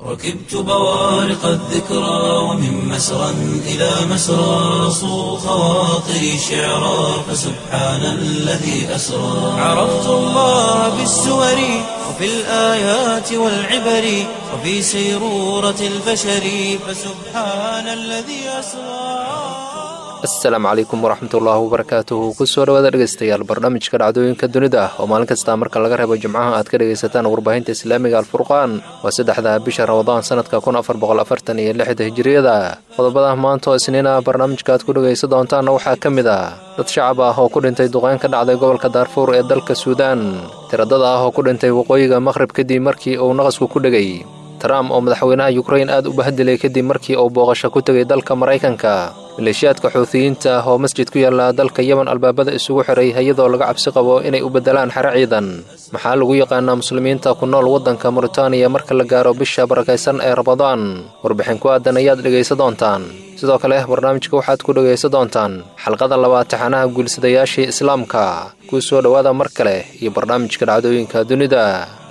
ركبت بوارق الذكرى ومن مسرى إلى مسرى صو خواطري شعرا فسبحان الذي أسرى عرفت الله بالسور وفي الآيات والعبر وفي سيرورة البشر فسبحان الذي أسرى asalaamu calaykum waraxmatullaahi wabarakaatuhu kusoo dhawaada dhegeystayaal barnaamijka dhacdooyinka dunida ah oo maalin kasta marka laga reebo jimcaha aad ka dhegaysataan warbaahinta islaamiga alfurqaan waa saddexda bisha ramadaan sanadka kun afar boqol afartan iyo lixda hijiriyada qodobada maanta oo isniina barnaamijka aad ku dhegaysan doontaanna waxaa ka mid ah dad shacab ah oo ku dhintay duqeyn ka dhacday gobolka daarfuur ee dalka suudaan tiradada ah oo ku dhintay waqooyiga maqhrib kadib markii uu naqasku ku dhegay trump oo madaxweynaha yukrain aad u bahadilay kadib markii uu booqasho ku tegay dalka maraykanka maleeshiyaadka xuutiyiinta ah oo masjid ku yaalla dalka yemen albaabada isugu xiray iyadoo laga cabsi qabo inay u beddelaan xero ciidan maxaa lagu yaqaanaa muslimiinta ku nool waddanka muritaaniya marka la gaaro bisha barakaysan ee ramadaan warbixin ku aadan ayaad dhegaysan doontaan sidoo kale barnaamijka waxaad ku dhegaysan doontaan xalqada labaad taxanaha guulisadayaashii islaamka kuu soo dhowaada mar kale iyo barnaamijka dhacdooyinka dunida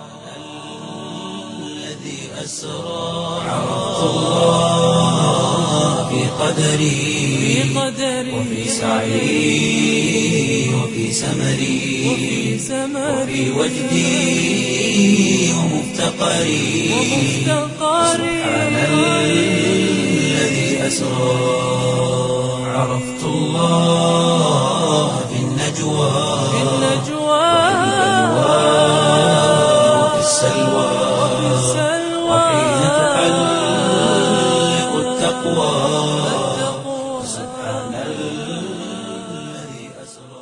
في قدري وفي سعي وفي سمري وفي وجدي ومفتقري سبحان الذي أسرى عرفت الله في النجوى وفي السلوى وحين تحلق التقوى سبحان الذي أسرى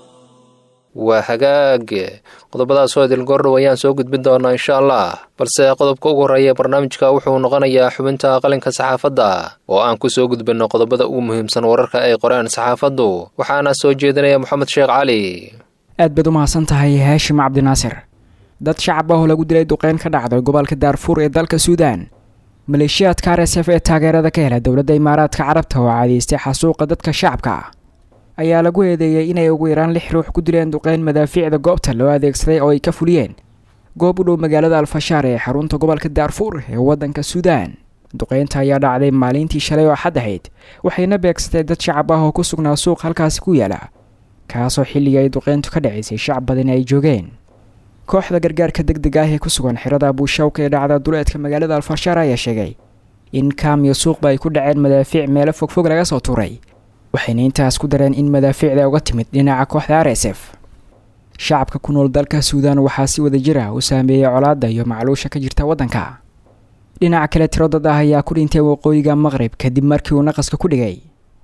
waa hagaag qodobadaas oo idil goordhow ayaan soo gudbin doonaa insha allah balse qodobka ugu horreeya barnaamijka wuxuu noqonayaa xubinta qalinka saxaafadda oo aan ku soo gudbinno qodobada ugu muhiimsan wararka ay qoreen saxaafaddu waxaana soo jeedinaya moxamed sheekh cali aad baad u mahadsan tahay haashim cabdinaasir dad shacab ah oo lagu dilay duqeyn ka dhacday gobolka daarfuur ee dalka suudaan maleeshiyaadka r s f ee taageerada ka hela dowladda imaaraadka carabta oo caadeystay xasuuqa dadka shacabka ah ayaa lagu eedeeyey inay ugu yaraan lix ruux ku dileen duqeyn madaafiicda goobta loo adeegsaday oo ay ka fuliyeen goob u dhow magaalada alfashaar ee xarunta gobolka daarfuur ee waddanka suudaan duqeynta ayaa dhacday maalintii shalay oo xad ahayd waxayna beegsatay dad shacab ah oo ku sugnaa suuq halkaasi ku yaala kaasoo xilligii ay duqeyntu ka dhacaysay shacab badani ay joogeen kooxda gargaarka deg deg ah ee ku sugan xirada buushawka ee dhacda duleedka magaalada alfashaar ayaa sheegay in kaam iyo suuqba ay ku dhaceen madaafiic meelo fogfog laga soo tuuray waxayna intaas ku dareen in madaafiicda uga timid dhinaca kooxda r s f shacabka ku nool dalka suudaan waxaa si wada jir ah u saameeyey colaadda iyo macluusha ka jirta waddanka dhinaca kale tiro dad ah ayaa ku dhintay waqooyiga maqrib kadib markii uu naqaska ku dhigay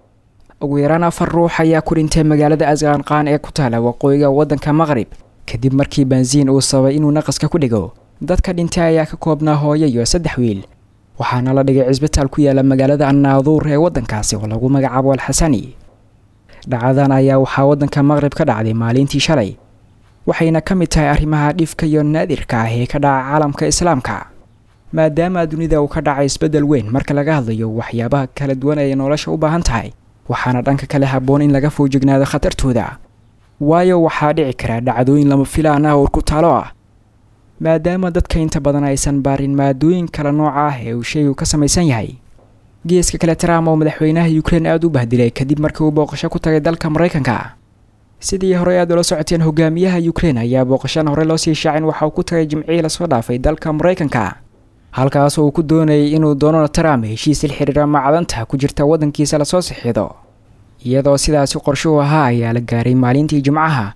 ugu yaraan afar ruux ayaa ku dhintay magaalada asqaanqaan ee ku taala waqooyiga waddanka maqrib kadib markii bansiin uu sababay inuu naqaska ku dhigo dadka dhintay ayaa ka koobnaa hooyo iyo saddex wiil waxaana la dhigay cisbitaal ku yaala magaalada annaaduur ee waddankaasi oo lagu magacaabo alxasani dhacadan ayaa waxaa waddanka maqrib ka dhacday maalintii shalay waxayna ka mid tahay arrimaha dhifka iyo naadirka ah ee ka dhaca caalamka islaamka maadaama dunida uu ka dhacay isbeddel weyn marka laga hadlayo waxyaabaha kala duwan ay nolosha u baahan tahay waxaana dhanka kale habboon in laga foojignaado khatartooda waayo waxaa dhici kara dhacdooyin lama filaan ah oo ku taalo ah maadaama dadka inta badan aysan baarin maadooyin kala nooca ah ee uu shaygu ka samaysan yahay geeska kale trump oo madaxweynaha ukrein aada u bahdilay kadib markii uu booqasho ku tagay dalka maraykanka sidii horey aad ula socoteen hogaamiyaha ukrein ayaa booqashan hore loo sii shaacin waxa uu ku tagay jimcihii lasoo dhaafay dalka maraykanka halkaas uu ku doonayay inuu donald trump heshiis il xiriira macdanta ku jirta waddankiisa lasoo sixido iyadoo sidaasi qorshuhu ahaa ayaa la gaaray maalintii jimcaha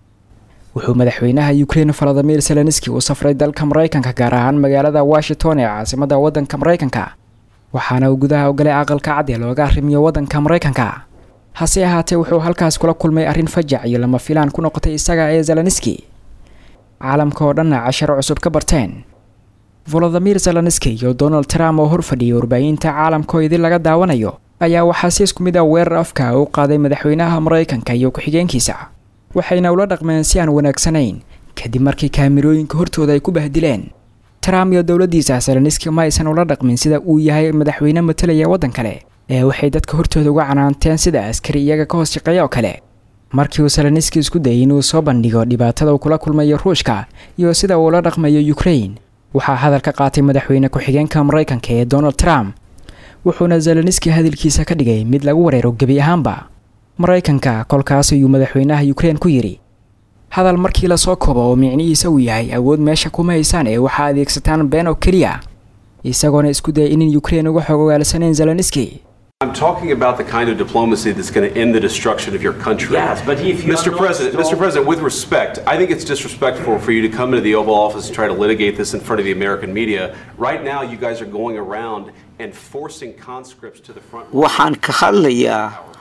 wuxuu madaxweynaha ukrein valadimir zelenski u safray dalka maraykanka gaar ahaan magaalada washington ee caasimadda waddanka maraykanka waxaana uu gudaha ogalay aqalka cad ee looga arrimiyo waddanka maraykanka hase ahaatee wuxuu halkaas kula kulmay arrin fajac iyo lama filaan ku noqotay isaga ee zelenski caalamka oo dhanna casharo cusub ka barteen volodimir zelenski iyo donald trump oo hor fadhiyay warbaahinta caalamka oo idin laga daawanayo ayaa waxaa si isku mid ah weerar afka u qaaday madaxweynaha maraykanka iyo ku-xigeenkiisa waxayna ula dhaqmeen si aan wanaagsanayn kadib markii kaamirooyinka hortooda ay ku bahdileen trump iyo dowladdiisa zelenski ma aysan ula dhaqmin sida uu yahay madaxweyne matalaya waddan kale ee waxay dadka hortooda uga canaanteen sida askari iyaga ka hoos shaqeeya oo kale markii uu zelenski isku dayay inuu soo bandhigo dhibaatada uu kula kulmayo ruushka iyo sida uu ula dhaqmayo ukrain waxaa hadal ka qaatay madaxweyne ku-xigeenka maraykanka ee donald trump wuxuuna zeleniski hadalkiisa ka dhigay mid lagu wareero gebi ahaanba maraykanka kolkaas ayuu madaxweynaha ukrein ku yidhi hadal markii lasoo koobo oo micnihiisa uu yahay awood meesha kuma haysaan ee waxaa adeegsataan been oo keliya isagoona isku dayay inin ukrein uga xog ogaalsanayn zeleniski I'm talking about the kind of diplomacy that's going to end the destruction of your country. Yes, but if you Mr. are not President, Mr. strong- President, with respect, I think it's disrespectful for you to come into the Oval Office and try to litigate this in front of the American media. Right now, you guys are going around and forcing conscripts to the front. waxaan ka hadlayaa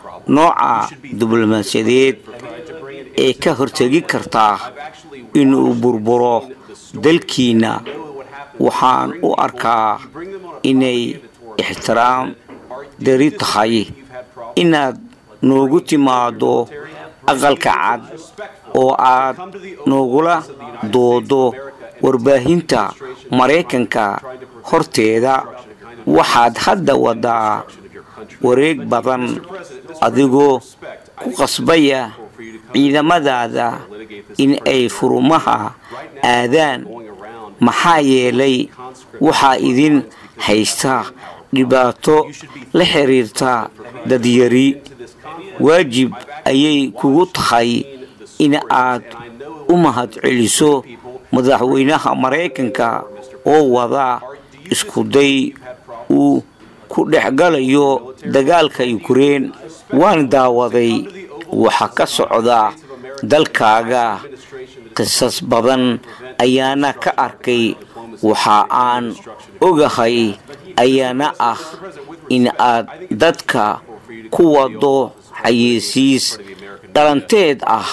nooca diblomaasiyadeed ee ka hortegi kartaa inuu burburo dalkiina waxaan u arkaa inay ixtiraam dari tahay inaad noogu timaado aqalka cad oo aad noogula doodo warbaahinta maraykanka horteeda waxaad hadda wadaa wareeg badan adigoo ku qasbaya ciidamadaada in ay furumaha aadaan maxaa yeelay waxaa idin haysta dhibaato la xiriirta dadyari waajib ayay kugu tahay in aad u mahadceliso madaxweynaha maraykanka oo wada iskuday uu ku dhexgalayo dagaalka ukrein waan daawaday waxa ka socda dalkaaga qisas badan ayaana ka arkay waxa aan ogahay ayaana ah in aad dadka ku wado xayeysiis dhalanteed ah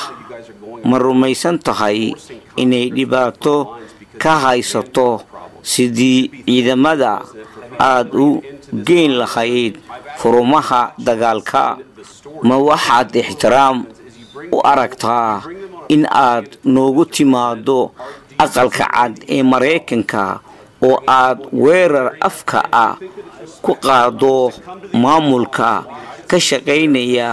ma rumaysan tahay inay dhibaato ka haysato sidii ciidamada aad u geyn lahayd furumaha dagaalka ma waxaad ixtiraam u aragtaa in aad noogu timaado aqalka cad ee maraykanka oo aad weerar afka ah ku qaado maamulka ka shaqaynaya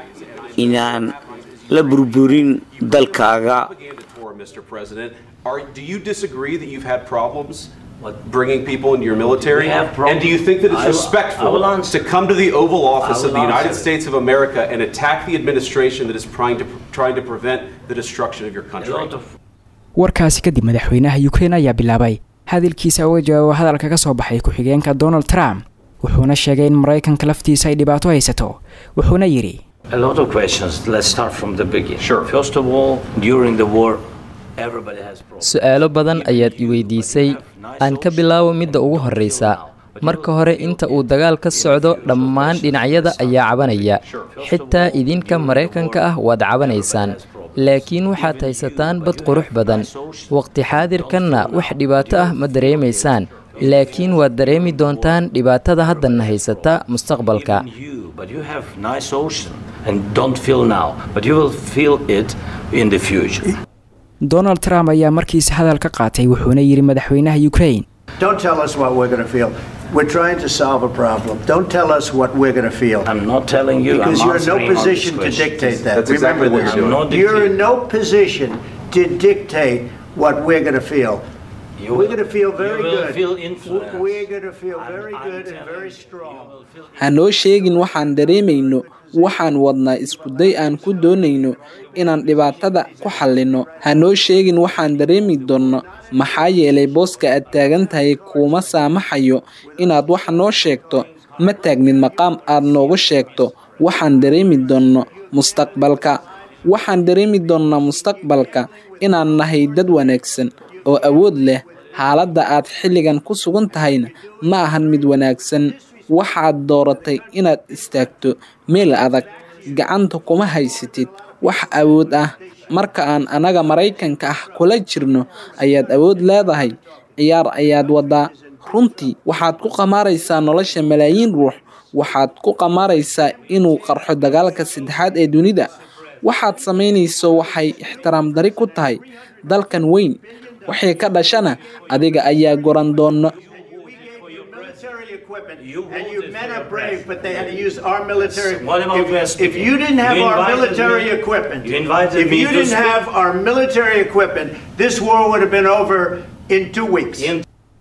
inaan la burburin dalkaaga Mr. President, are, do you disagree that you've had problems bringing people into your military? We have and do you think that it's problems. I will- respectful I will answer. to come to the Oval Office I of will the United answer. States of America and attack the administration that is trying to trying to prevent the destruction of your A country? lot of warkaasi kadib madaxweynaha ukrein ayaa bilaabay hadalkiisa uga jawaabo hadalka ka soo baxay ku-xigeenka donald trump wuxuuna sheegay in maraykanka laftiisa ay dhibaato haysato wuxuuna yidhi a lot of questions. Let's start from the beginning. Sure. First of all, during the war, everybody has problems. su-aalo badan ayaad i weydiisay aan ka bilaabo midda ugu horreysa marka hore inta uu dagaal ka socdo dhammaan dhinacyada ayaa cabanaya xitaa idinka maraykanka ah waad cabanaysaan laakiin waxaad haysataan bad qurux badan waqti xaadirkanna wax dhibaato ah ma dareemaysaan laakiin waad dareemi doontaan dhibaatada haddanna haysata mustaqbalka In you, but you have nice ocean and don't feel now, but you will feel it in the future. donald trump ayaa markiisa hadal ka qaatay wuxuuna yidhi madaxweynaha ukrein Don't tell us what we're going to feel. We're trying to solve a problem. Don't tell us what we're going to feel. I'm not telling you. Because I'm you're in no answering all these position to questions. dictate that. That's exactly Remember what this. you're doing. I'm not You're in dictating. no position to dictate what we're going to feel. You we're will- going to feel you very will good. feel influence. We're going to feel And very I'm good and telling very you, strong. you will feel ha noo sheegin waxaan dareemayno waxaan wadnaa iskuday aan ku doonayno inaan dhibaatada ku xallinno ha noo sheegin waxaan dareemi doonno maxaa yeelay booska aad taagan tahay kuuma saamaxayo inaad wax noo sheegto ma taagnid maqaam aad noogu sheegto waxaan dareemi doonno mustaqbalka waxaan dareemi doonnaa mustaqbalka inaan nahay dad wanaagsan oo awood leh xaaladda aad xilligan ku sugan tahayna ma ahan mid wanaagsan waxaad dooratay inaad istaagto meel adag gacanta kuma haysatid wax awood ah marka aan anaga maraykanka ah kula jirno ayaad awood leedahay ciyaar ayaad wadaa runtii waxaad ku qamaaraysaa nolosha malaayiin ruux waxaad ku qamaaraysaa inuu qarxo dagaalka saddexaad ee dunida waxaad samaynayso waxay ixtiraam dari ku tahay dalkan weyn waxay ka dhashana adiga ayaa goran doona We gave you military equipment, You and you voted men for are your brave, president. but they had to use our military. What about if, West if you didn't have You our invited military me- equipment, you invited if me you to didn't speak. have our military equipment, this war would have been over in two weeks. In-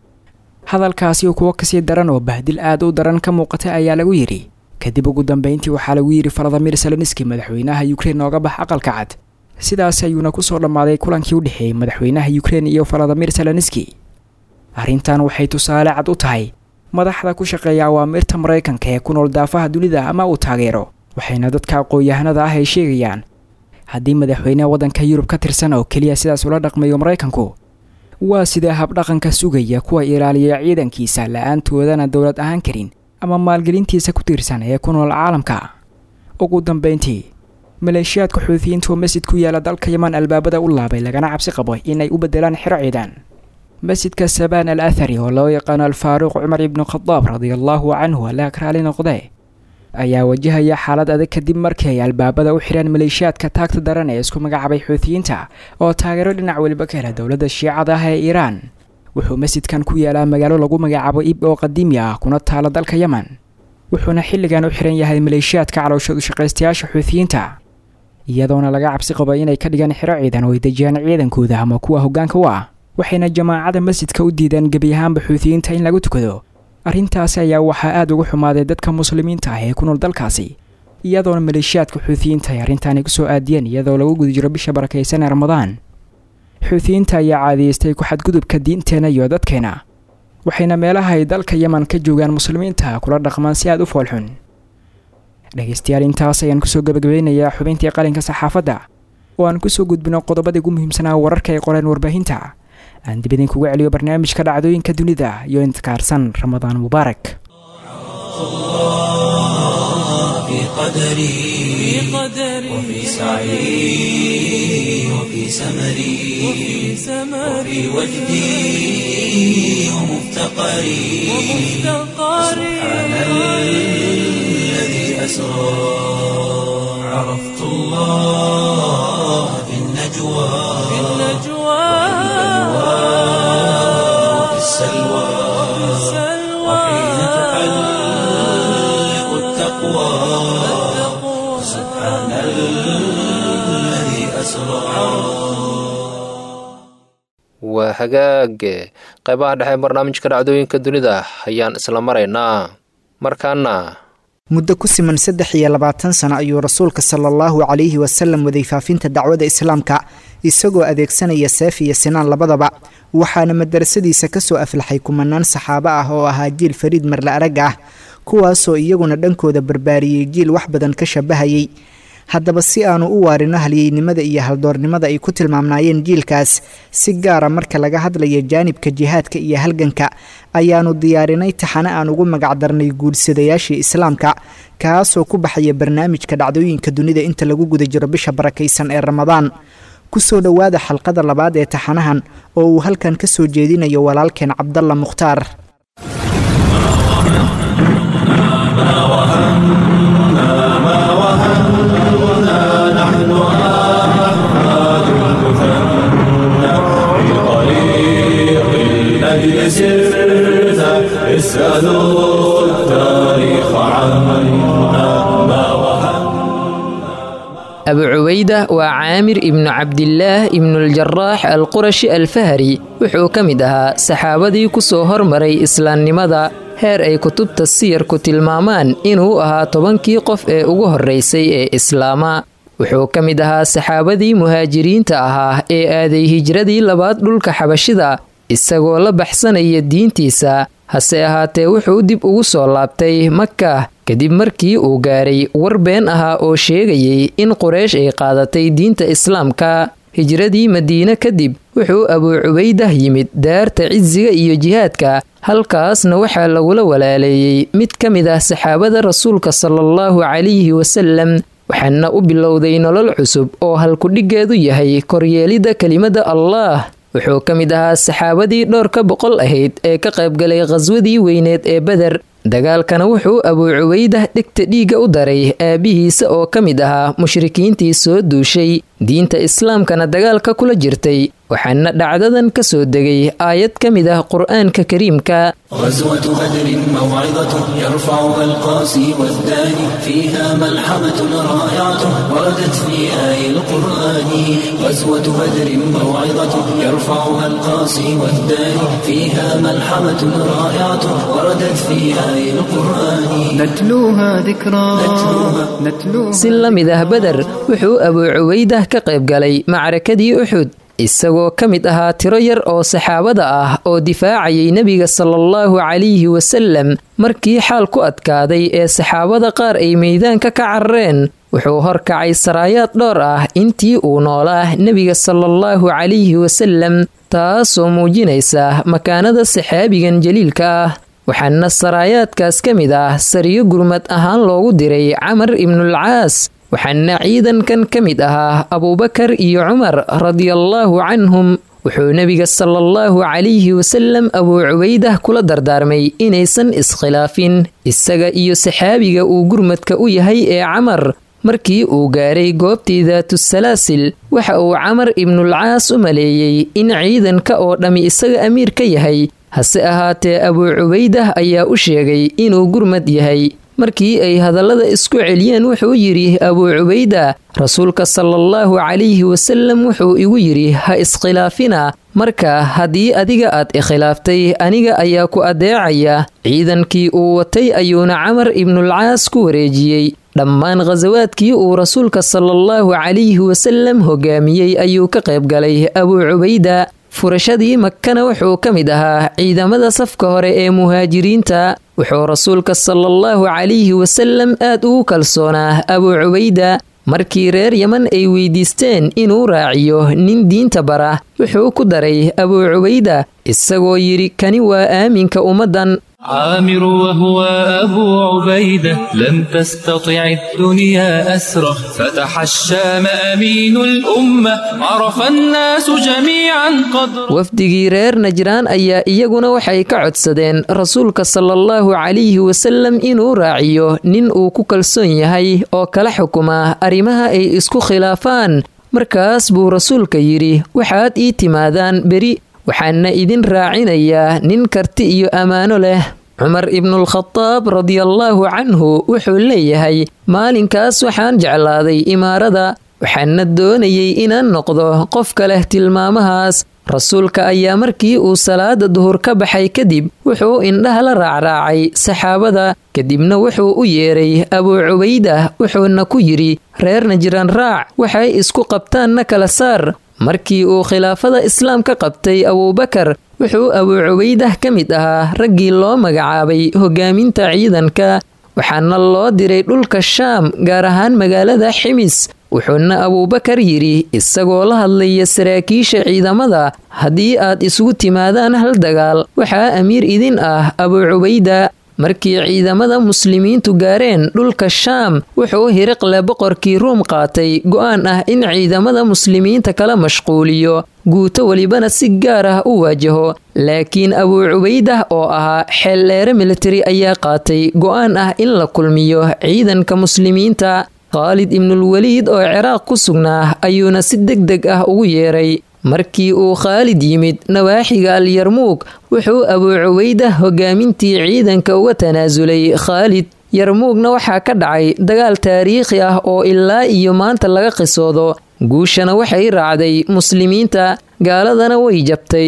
hadalkaasi kuwo kasii daran oo bahdil aad u daran ka muuqatay ayaa lagu yidhi kadib ugu dambeyntii waxaa lagu yidhi valadimir seloniski madaxweynaha ukrein nooga bax aqalka cad sidaas ayuuna kusoo dhammaaday kulankii u dhexeeyey madaxweynaha ukrein iyo valadimir seloniski arrintan waxay tusaale cad u tahay madaxda ku shaqeeya awaamirta maraykanka ee ku nool daafaha dunida ama uu taageero waxayna dadka aqoon-yahanada ah ay sheegayaan haddii madaxweyneha waddanka yurub ka tirsan oo keliya sidaas ula dhaqmayo maraykanku waa sidee habdhaqanka sugaya kuwa ilaaliya ciidankiisa la-aantoodana dowlad ahaan karin ama maalgelintiisa ku tiirsan ee ku nool caalamka ugu dambeyntii maleeshiyaadka xuutiyiinta oo masjid ku yaala dalka yaman albaabada u laabay lagana cabsi qabo inay u bedelaan xero ciidan masjidka sabaan al athari oo loo yaqaano alfaaruuq cumar ibnu khadaab radiallahu canhu alla raali noqde ayaa wajahaya xaalad adag kadib markii ay albaabada u xireen maleeshiyaadka taagta daran ee isku magacaabay xuutiyiinta oo taageero dhinac weliba ka hela dowladda shiicada ah ee iiraan wuxuu masjidkan ku yaalaa magaalo lagu magacaabo ib oo qadiimi ah kuna taala dalka yeman wuxuuna xilligan u xiran yahay maleeshiyaadka calooshadu shaqaystayaasha xuutiyiinta iyadoona laga cabsi qabo inay ka dhigaan xero ciidan oo ay dejiyaan ciidankooda ama kuwa hoggaanka u ah waxayna jamaacada masjidka u diideen gebi ahaanba xuutiyiinta in lagu tukado arrintaasi ayaa waxaa aada uga xumaaday dadka muslimiinta ah ee ku nool dalkaasi iyadoona maleeshiyaadka xuutiyiinta ay arrintaani kusoo aadiyeen iyadoo lagu guda jiro bisha barakaysan ee ramadaan xuutiyiinta ayaa caadiyeystay ku xadgudubka diinteenna iyo dadkeena waxayna meelaha ay dalka yeman ka joogaan muslimiinta kula dhaqmaan si aada u foolxun dhegaystayaal intaas ayaan kusoo gabagabeynayaa xubintii qalinka saxaafadda oo aan kusoo gudbino qodobadii ugu muhiimsanaa wararka ay qoreen warbaahinta aan dib idinkugu celiyo barnaamijka dhacdooyinka dunida iyo intikaarsan ramadaan mubaarak في قدري وفي سعي وفي سمري وفي وجدي ومفتقري سبحان الذي أسرى عرفت الله في النجوى وفي السلوى وحين تحلق التقوى سبحان الذي أسرى waa hagaage qaybaha dhexe barnaamijka dhacdooyinka dunida ayaan isla maraynaa markaana muddo ku siman saddex iyo labaatan sano ayuu rasuulka sala allahu calayhi wasalam waday faafinta dacwada islaamka isagoo adeegsanaya seef iyo sinaan labadaba waxaana madarasadiisa kasoo aflaxay kumanaan saxaabo ah oo ahaa jiil fariid marle arag ah kuwaasoo iyaguna dhankooda barbaariyey jiil wax badan ka shabahayay haddaba si aanu u waarino halyeynimada iyo haldoornimada ay ku tilmaamnaayeen jiilkaas si gaara marka laga hadlaya jaanibka jihaadka iyo halganka ayaanu diyaarinay taxane aan ugu magacdarnay guursadayaashii islaamka kaasoo ku baxaya barnaamijka dhacdooyinka dunida inta lagu guda jiro bisha barakaysan ee ramadaan kusoo dhowaada xalqada labaad ee taxanahan oo uu halkan ka soo jeedinayo walaalkeen cabdalla mukhtaar الذي سرت اسألوا التاريخ عنا ما وهن abu cubayda waa caamir ibnu cabdilaah ibnuuljaraax alqurashi alfahari wuxuu ka mid ahaa saxaabadii ku soo hormaray islaamnimada heer ay kutubta siyarku tilmaamaan inuu ahaa tobankii qof ee ugu horraysay ee islaama wuxuu ka mid ahaa saxaabadii muhaajiriinta ahaa ee aaday hijradii labaad dhulka xabashida isagoo la baxsanaya diintiisa hase ahaatee wuxuu dib ugu soo laabtay maka kadib markii uu gaaray war been ahaa oo sheegayay in quraysh ay qaadatay diinta islaamka hijradii madiine kadib wuxuu abuu cubaydah yimid daarta cisiga iyo jihaadka halkaasna waxaa lagula walaaleeyey mid ka mid ah saxaabada rasuulka salaallahu calayhi wasalam waxaana u bilowday nolol cusub oo halkudhiggeedu yahay koryeelidda kelimada allaah wuxuu ka mid ahaa saxaabadii dhowr ka boqol ahayd ee ka qaybgalay khaswadii weyneed ee beder dagaalkana wuxuu abuu cubaydah dhegta dhiigga u daray aabihiisa oo ka mid ahaa mushrikiintii soo duushay diinta islaamkana dagaalka kula jirtay waxaana dhacdadan ka soo degay aayad ka mid ah qur'aanka kariimka غزوة بدر موعظة يرفعها القاسي والداني فيها ملحمة رائعة وردت في آي القرآن غزوة بدر موعظة يرفعها القاسي والداني فيها ملحمة رائعة وردت في آي القرآن نتلوها ذكرى نتلوها si la mid ah beder wuxuu abuu cubaydah ka qayb galay macrakadii uxud isagoo ka mid ahaa tiro yar oo saxaabada ah oo difaacayay nebiga salaallahu calayhi wasallam markii xaal ku adkaaday ee saxaabada qaar ay meydaanka ka carareen wuxuu horkacay saraayaad dhowr ah intii uu noolaa nebiga salaallahu calayhi wasallam taasoo muujinaysa makaanada saxaabigan jaliilka ah waxaana saraayaadkaas ka mid ah sariyo gurmad ahaan loogu diray camar ibnulcaas waxaana ciidankan ka mid ahaa abuubakar iyo cumar radiallaahu canhum wuxuu nebiga salaallahu calayhi wasallam abuu cubaydah kula dardaarmay inaysan iskhilaafin isaga iyo saxaabiga uu gurmadka u yahay ee camar markii uu gaaray goobtii daatusalaasil waxa uu camar ibnulcaas u maleeyey in ciidanka oo dhammi isaga amiir ka yahay hase ahaatee abuu cubaydah ayaa u sheegay inuu gurmad yahay markii ay hadallada isku celiyeen wuxuu yidhi abuu cubayda rasuulka salaallahu calayhi wasallam wuxuu igu yidhi ha iskhilaafina marka haddii adiga aad ikhilaaftay aniga ayaa ku adeecaya ciidankii uu watay ayuuna camar ibnulcaas ku wareejiyey dhammaan khasawaadkii uu rasuulka salaallahu calayhi wasallam hogaamiyey ayuu ka qayb galay abuu cubayda furashadii makkana wuxuu ka mid ahaa ciidamada safka hore ee muhaajiriinta wuxuu rasuulka salaallahu calayhi wasallam aad ugu kalsoonaa abuu cubayda markii reer yeman ay weydiisteen inuu raaciyo nin diinta bara wuxuu ku daray abuu cubayda isagoo yidhi kani waa aaminka ummaddan عامر وهو أبو عبيدة لم تستطع الدنيا أسره فتح الشام أمين الأمة عرف الناس جميعا قدره wafdigii reer najraan ayaa iyaguna waxay ka codsadeen rasuulka salaallahu calayhi wasallam inuu raaciyo nin uu ku kalsoon yahay oo kala xukuma arrimaha ay isku khilaafaan markaas buu rasuulka yidhi waxaad ii timaadaan beri waxaana idin raacinayaa nin karti iyo ammaano leh cumar ibnulkhadaab radiallaahu canhu wuxuu leeyahay maalinkaas waxaan jeclaaday imaarada waxaana doonayay inaan noqdo qofka leh tilmaamahaas rasuulka ayaa markii uu salaada duhur ka baxay kadib wuxuu indhaha la raacraacay saxaabada kadibna wuxuu u yeeray abuu cubayda wuxuuna ku yidhi reer najraan raac waxay isku qabtaanna kala saar markii uu khilaafada islaamka qabtay abuubakar wuxuu abuu cubaydah ka mid ahaa raggii loo magacaabay hogaaminta ciidanka waxaana loo diray dhulka shaam gaar ahaan magaalada ximis wuxuuna abuubakar yidhi isagoo la hadlaya saraakiisha ciidamada haddii aad isugu timaadaan hal dagaal waxaa amiir idin ah abuu cubayda markii ciidamada muslimiintu gaareen dhulka shaam wuxuu hiriqle boqorkii ruum qaatay go'aan ah in ciidamada muslimiinta kala mashquuliyo guuto welibana si gaar ah u waajaho laakiin abuu cubaydah oo ahaa xeeldheere militari ayaa qaatay go'aan ah in la kulmiyo ciidanka muslimiinta khaalid ibnulweliid oo ciraaq ku sugnaa ayuuna si deg deg ah ugu yeeray markii uu khaalid yimid nawaaxiga alyarmuug wuxuu abuu cubaydah hogaamintii ciidanka uga tanaasulay khaalid yarmuugna waxaa ka dhacay dagaal taariikhi ah oo ilaa iyo maanta laga qisoodo guushana waxay raacday muslimiinta gaaladana way jabtay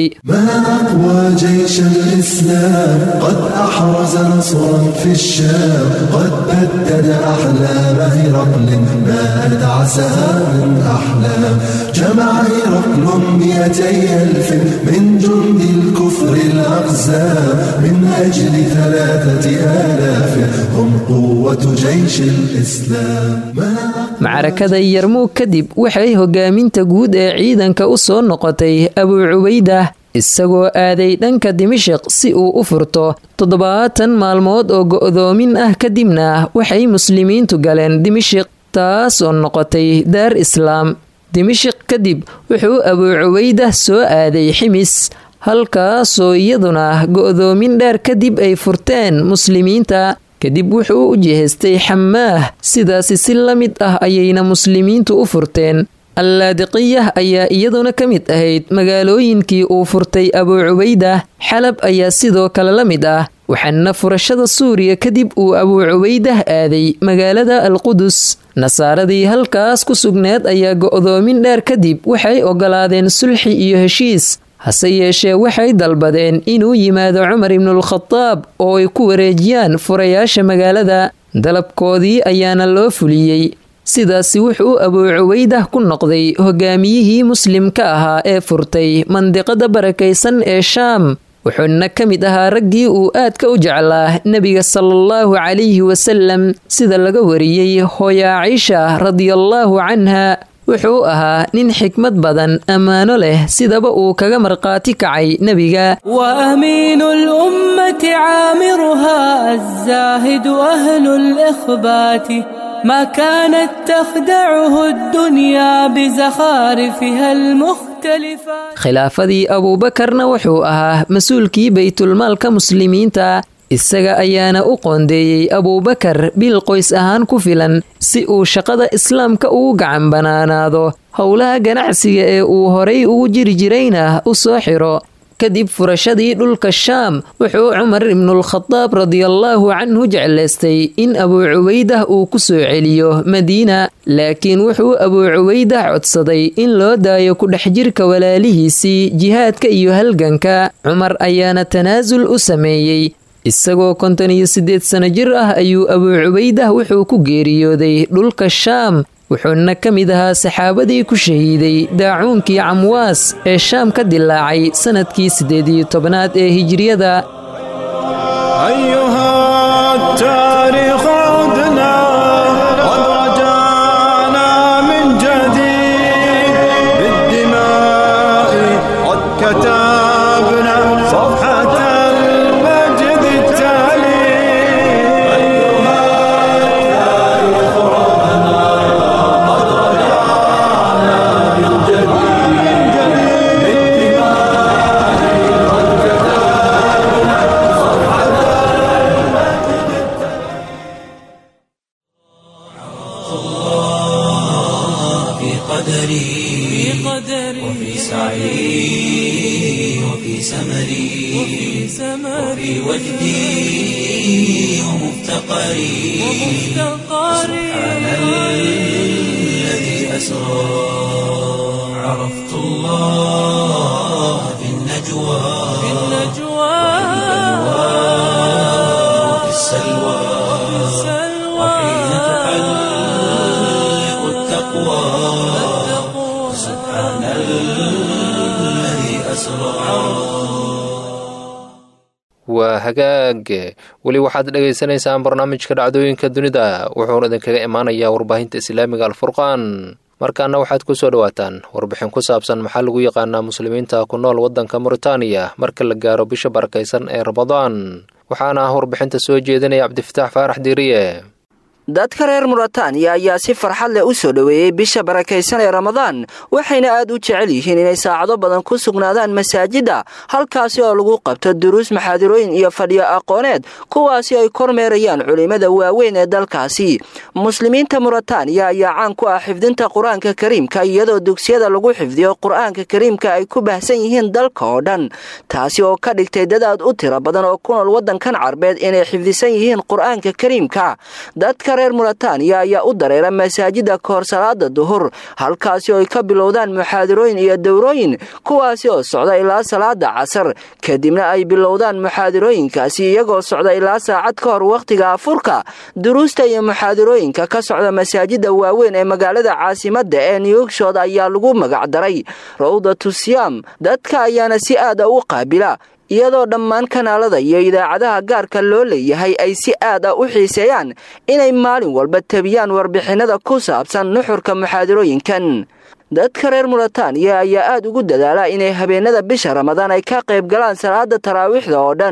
وجيش الإسلام قد أحرز نصرا في الشام قد بدد أحلام هرقل ما أدعسها من أحلام جمع هرقل مئتي ألف من جند الكفر الأقزام من أجل ثلاثة آلاف هم قوة جيش الإسلام macrakada yarmuug kadib waxay hogaaminta guud ee ciidanka u soo noqotay abuu cubaydah isagoo aaday dhanka dimashiq si uu u furto toddobaatan maalmood oo go'doomin ah kadibna waxay muslimiintu galeen dimashiq taas oo noqotay daar islaam dimashiq kadib wuxuu abuu cubaydah soo aaday ximis halkaasoo iyaduna go'doomin dheer kadib ay furteen muslimiinta kadib wuxuu u jihaystay xamaah sidaasi si la mid ah ayayna muslimiintu u furteen allaadiqiyah ayaa iyaduna ka mid ahayd magaalooyinkii uu furtay abuu cubaydah xalab ayaa sidoo kale la mid ah waxaana furashada suuriya kadib uu abuu cubaydah aaday magaalada alqudus nasaaradii halkaas ku sugneed ayaa go'doomin dheer kadib waxay ogolaadeen sulxi iyo heshiis hase yeeshee waxay dalbadeen inuu yimaado cumar ibnulkhadaab oo ay ku wareejiyaan furayaasha magaalada dalabkoodii ayaana loo fuliyey sidaasi wuxuu abuu cubaydah ku noqday hogaamiyihii muslimka ahaa ee furtay mandiqada barakaysan ee shaam wuxuuna ka mid ahaa raggii uu aadka u jeclaa nebiga salaallahu calayhi wasalam sida laga wariyey hooya ciisha radiallaahu canha wuxuu ahaa nin xikmad badan ammaano leh sidaba uu kaga markhaati kacay nebiga وأمين الأمة عامرها الزاهد أهل الإخبات ما كانت تخدعه الدنيا بزخارفها المختلفة khilaafadii abuubakarna wuxuu ahaa mas-uulkii baytulmaalka muslimiinta isaga ayaana u qoondeeyey abuubakar bil qoys ahaan ku filan si uu shaqada islaamka ugu gacan banaanaado howlaha ganacsiga ee uu horay ugu jiri jirayna u soo xiro kadib furashadii dhulka shaam wuxuu cumar ibnulkhadaab radiallaahu canhu jeclaystay in abuu cubaydah uu ku soo celiyo madiina laakiin wuxuu abuu cubaydah codsaday in loo daayo ku dhex jirka walaalihiisii jihaadka iyo halganka cumar ayaana tanaasul u sameeyey isagoo konton iyo siddeed sano jir ah ayuu abuu cubaydah wuxuu ku geeriyooday dhulka shaam wuxuuna ka mid ahaa saxaabadii ku shahiiday daacuunkii camwaas ee shaam ka dilaacay sannadkii siddeed iyo tobnaad ee hijriyada في قدري وفي سعي وفي سمري وفي وجدي ومفتقري سبحان الذي أسرى عرفت الله في النجوى وفي السلوى وحين تحلق التقوى سبحان الذي أسرى waa hagaag weli waxaad dhagaysanaysaan barnaamijka dhacdooyinka dunida wuxuuna idinkaga imaanayaa warbaahinta islaamiga alfurqaan markaana waxaad ku soo dhowaataan warbixin ku saabsan maxaa lagu yaqaanaa muslimiinta ku nool waddanka muritaaniya marka la gaaro bisha barakaysan ee ramadaan waxaana ah warbixinta soo jeedinaya cabdifataax faarax diiriye dadka reer muritaaniya ayaa si farxad leh u soo dhoweeyey bisha barakaysan ee ramadaan waxayna aad u jecel yihiin inay saacado badan ku sugnaadaan masaajidda halkaasi oo lagu qabto duruus maxaadirooyin iyo fadhiyo aqooneed kuwaasi ay kormeerayaan culimmada waaweyn ee dalkaasi muslimiinta muritaaniya ayaa caan ku ah xifdinta qur-aanka kariimka iyadoo dugsiyada lagu xifdiyo qur-aanka kariimka ay ku baahsan yihiin dalka oo dhan taasi oo ka dhigtay dad aad u tiro badan oo ku nool waddankan carbeed inay xifdisan yihiin qur-aanka kariimka dadka reer muritaaniya ayaa u dareera masaajida kahor salaada duhur halkaasi oo ay ka bilowdaan muxaadirooyin iyo dowrooyin kuwaasi oo socda ilaa salaada casar kadibna ay bilowdaan muxaadirooyinkaasi iyagoo socda ilaa saacad ka hor wakhtiga afurka duruusta iyo muxaadirooyinka ka socda masaajida waaweyn ee magaalada caasimadda ee newgshood ayaa lagu magacdaray rawdatu siyaam dadka ayaana si aada u qaabila iyadoo dhammaan kanaalada iyo idaacadaha gaarka loo leeyahay ay si aad ah u xiiseeyaan inay maalin walba tabiyaan warbixinada ku saabsan nuxurka muxaadirooyinkan dadka reer muritaaniya ayaa aad ugu dadaala inay habeenada bisha ramadaan ay ka qayb galaan salaada taraawiixda oo dhan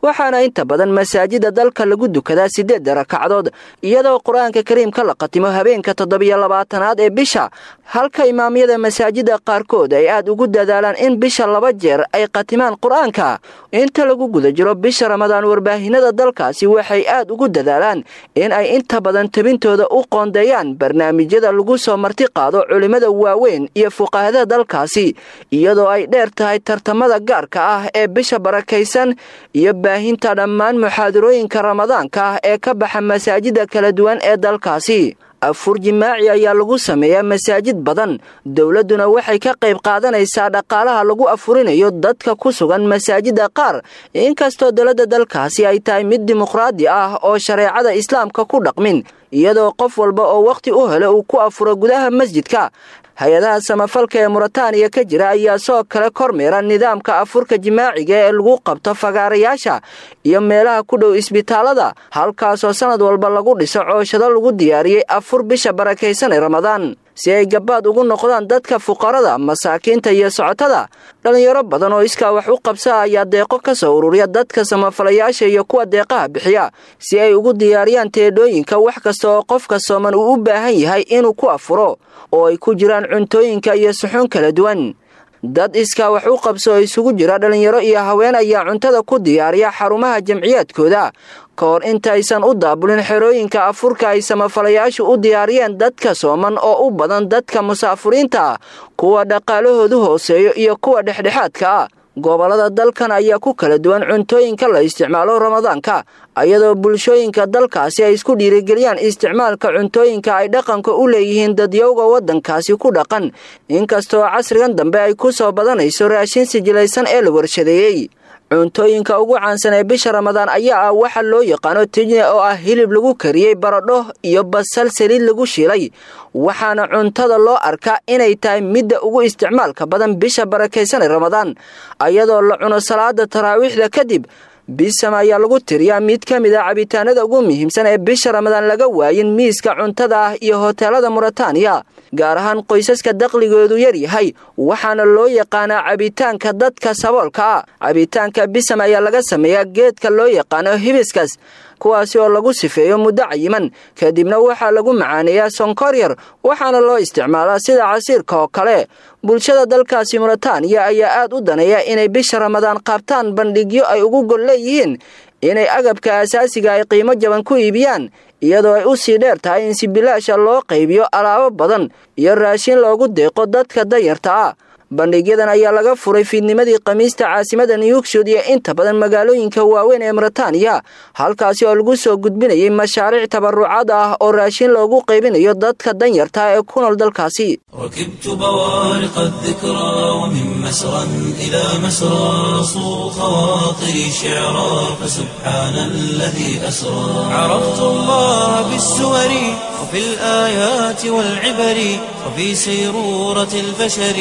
waxaana inta badan masaajida dalka lagu dukadaa siddeedda rakacdood iyadoo qur-aanka kariimka la qatimo habeenka toddobiyo labaatanaad ee bisha halka imaamyada masaajida qaarkood ay aad ugu dadaalaan in bisha laba jeer ay qatimaan qur-aanka inta lagu guda jiro bisha ramadaan warbaahinada dalkaasi waxay aad ugu dadaalaan in ay inta badan tabintooda u qoondeeyaan barnaamijyada lagu soo marti qaado culimmada waaweyn iyo fuqahada dalkaasi iyadoo ay dheer tahay tartamada gaarka ah ee bisha barakaysan iyo baahinta dhammaan muxaadarooyinka ramadaanka ah ee ka baxa masaajida kala duwan ee dalkaasi afur jimaaci ayaa lagu sameeyaa masaajid badan dowladduna waxay ka qayb qaadanaysaa dhaqaalaha lagu afurinayo dadka ku sugan masaajida qaar inkastoo dowladda dalkaasi ay tahay mid dimuqraadi ah oo shareecada islaamka ku dhaqmin iyadoo qof walba oo wakhti u helo uu ku afuro gudaha masjidka hay-adaha samafalka ee muritaaniya ka jira ayaa soo kale kormeera nidaamka afurka jimaaciga ee lagu qabto fagaarayaasha iyo meelaha ku dhow isbitaalada halkaasoo sannad walba lagu dhiso cooshado lagu diyaariyey afur bisha barakaysan ee ramadaan si ay gabaad ugu noqdaan dadka fuqarada masaakiinta iyo socotada dhallinyaro badan oo iskaa wax u qabsa ayaa deeqo ka soo ururiya dadka samafalayaasha iyo kuwa deeqaha bixiya si ay ugu diyaariyaan teedhooyinka wax kasta oo qofka sooman uu u baahan yahay inuu ku afuro oo ay ku jiraan cuntooyinka iyo suxuun kala duwan dad iskaa wax u qabso oo isugu jira dhallinyaro iyo haween ayaa cuntada ku diyaariya xarumaha jamciyaadkooda ka hor intaysan u daabulin xerooyinka afurka ay samafalayaashu u diyaariyeen dadka sooman oo u badan dadka musaafuriinta ah kuwa dhaqaalahoodu hooseeyo iyo kuwa dhexdhexaadka ah gobollada dalkan ayaa ku kala duwan cuntooyinka la isticmaalo ramadaanka ayadoo bulshooyinka dalkaasi ay isku dhiirigeliyaan isticmaalka cuntooyinka ay dhaqanka u leeyihiin dadyowga waddankaasi ku dhaqan inkastoo casrigan dambe ay ku soo badanayso raashin sijilaysan ee la warshadeeyey cuntooyinka ugu caansan ee bisha ramadaan ayaa ah waxa loo yaqaano tijne oo ah hilib lagu kariyey baradho iyo basal saliid lagu shiilay waxaana cuntada loo arkaa inay tahay midda ugu isticmaalka badan bisha barakaysan ee ramadaan ayadoo la cuno salaada taraawiixda kadib bisam ayaa lagu tiriyaa mid ka mid a cabitaanada ugu muhiimsan ee bisha ramadaan laga waayin miiska cuntada ah iyo hoteelada muritaaniya gaar ahaan qoysaska daqligoodu yar yahay waxaana loo yaqaanaa cabitaanka dadka saboolka ah cabitaanka bisam ayaa laga sameeyaa geedka loo yaqaano hibiskas kuwaasi oo lagu sifeeyo muddo cayiman kadibna waxaa lagu macaaneeyaa sonkor yar waxaana loo isticmaalaa sida casiirka oo kale bulshada dalkaasi muritaaniya ayaa aad u daneeya inay bisha ramadaan qaabtaan bandhigyo ay ugu gol leeyihiin inay agabka asaasiga ay qiimo jaban ku iibiyaan iyadoo ay u sii dheer tahay in si bilaasha loo qaybiyo alaabo badan iyo raashin loogu deeqo dadka danyarta ah bandhigyadan ayaa laga furay fiidnimadii khamiista caasimada newksud iyo inta badan magaalooyinka waaweyn ee muritaaniya halkaasi oo lagu soo gudbinayay mashaariic tabarucaad ah oo raashin loogu qaybinayo dadka danyarta ee ku nool dalkaasi ركبت بوارق الذكرى ومن مسرى إلى مسرى صو خواطري شعرا فسبحان الذي أسرى عرفت الله بالسور وفي الآيات والعبر وفي سيرورة البشر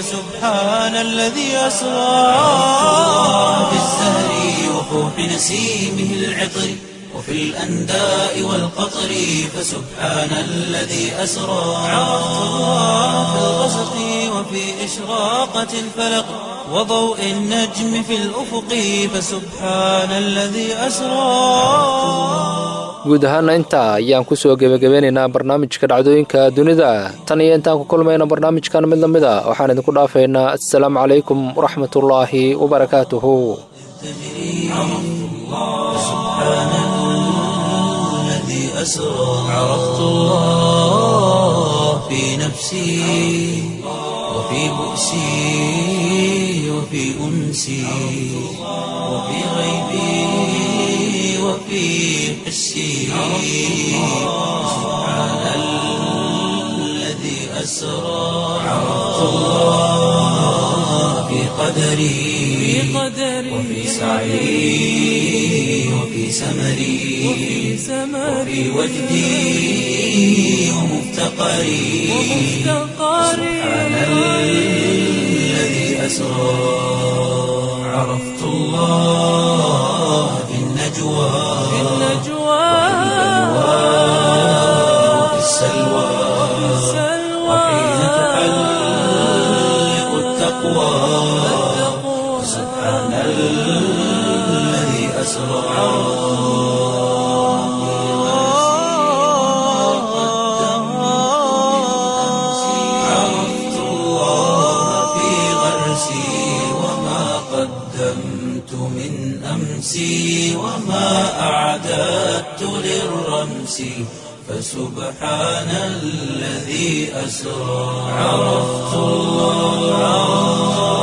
فسبحان الذي أسرى بالزهر وفوح نسيمه العطر وفي الأنداء والقطر فسبحان الذي أسرى عرفت الله في الغسق وفي إشراقة الفلق وضوء النجم في الأفق فسبحان الذي أسرى guud ahaana intaa ayaan kusoo gebagabeynaynaa barnaamijka dhacdooyinka dunida tan iyo intaan ku kulmayna barnaamijkan mid la mid a waxaan idinku dhaafaynaa assalaamu calaykum waraxmatullaahi wabarakaatuhu أسرى عرفت الله في نفسي وفي بؤسي وفي أنسي وفي غيبي وفي حسي سبحان الذي أسرى عرفت الله في قدري وفي سعي وفي سمري وفي وجدي ومفتقري سبحان الذي أسرى عرفت الله في النجوى وفي السلوى وحين تحلق التقوى سبحان الذي أسرى عرفت الله في غرسي وما قدمت من أمسي وما أعددت للرمس فسبحان الذي أسرى عرفت الله